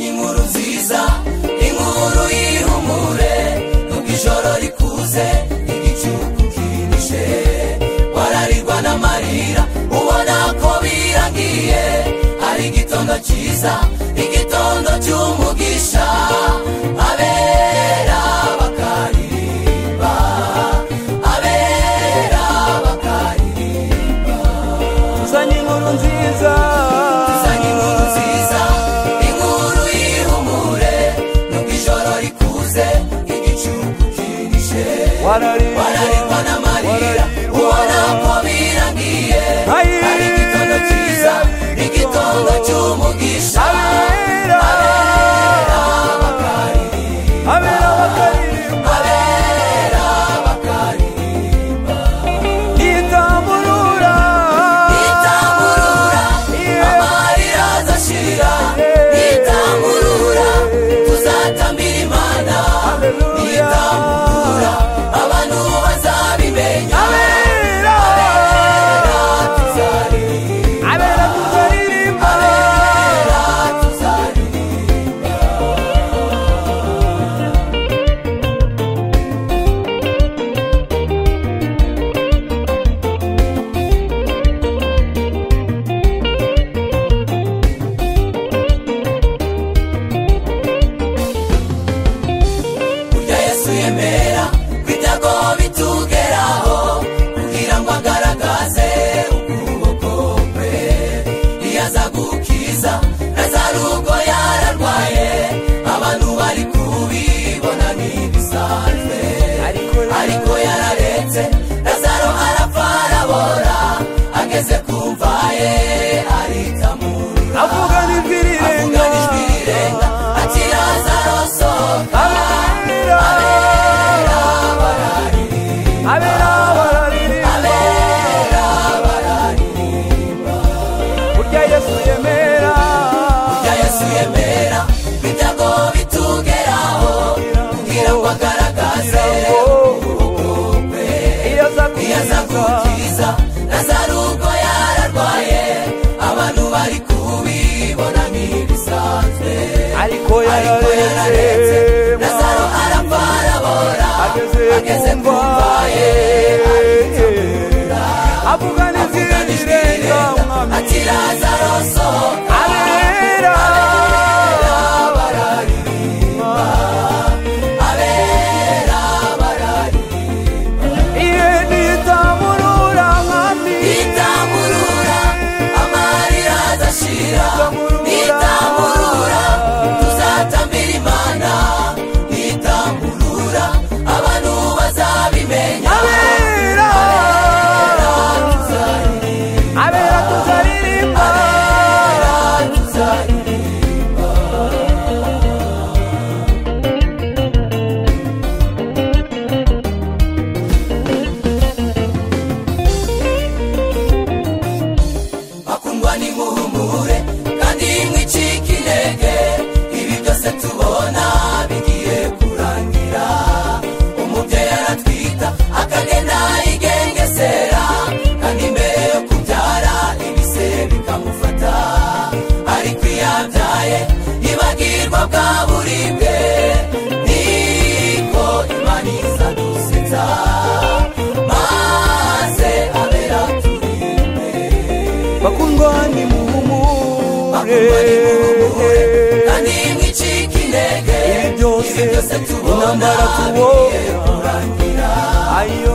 inkuru nziza inkuru y'ihumure nubwo ijoro rikuze igicuku kirishe wararirwa n'amarira ubona ko birangiye hari igitondo cyiza igitondo cy'umugisha abera bakaririmba abera bakaririmba tuzanye inkuru nziza tuzanye inkuru nziza inkuru y'ihumure nubwo ijoro rikuze igicuku kirishe wararirwa n'amarira ubona ko birangiye hari igitondo cyiza igitondo cy'umugisha Abera. abera bakaririmba abera bakaririmba abera bakaririmba yitamburura nitamurura amarira azashira nitamurura tuzatambira imana Hallelujah. nitamurura abantu bazabimenya abera abera tuzaririmba abera tuzaririmba abera tuzaririmba burya yesu yemera kwitago bitugeraho kugira ngo agaragaze ukuboko kwe iyo aza gukiza nazarugo yararwaye abantu bari kubibona ntibisanzwe Ariko rero- ariko yararetse nazaro arapfa arabora ageze ku mva ye arikamurura avugana ijwi avuga n'ijwi rirenga rirenga ati lazaro sohoka abera abera bararirimba burya yesu yemera yesu yemera ibyago bitugeraho kugira ngo agaragaze ubukwe iyo aza iyo aza kukiza gukiza nazarugo yararwaye abantu bari kubibona nk'ibisanzwe ariko ariko yararetse yararetse nazaro arapfa arabora ageze ageze ku mva kumvaye ye avugana ijwi rirenga mwami ati lazaro sohoka abera abera bararirimba iyo nitamurura mwami nitamurura amarira adashira nitamurura tuzatambira imana nitamurura abantu bazabimenya abera tuzaririmba abera tuzaririmba tuzaririmba bakundwa n'imuhumure kandi mwicike intege ibi byose tubona bigiye kurangira umubyeyi aratwita akagenda yigengesera kandi mbere yo kubyara ibise bikamufata ariko iyo abyaye yibagirwa bwa buribwe niko imana iza dusetsa maze abera turinde bakundwa ni muhumure kandi mwicike intege Ibi byose ibi byose tubona intambara tubona. bigiye kurangira ayo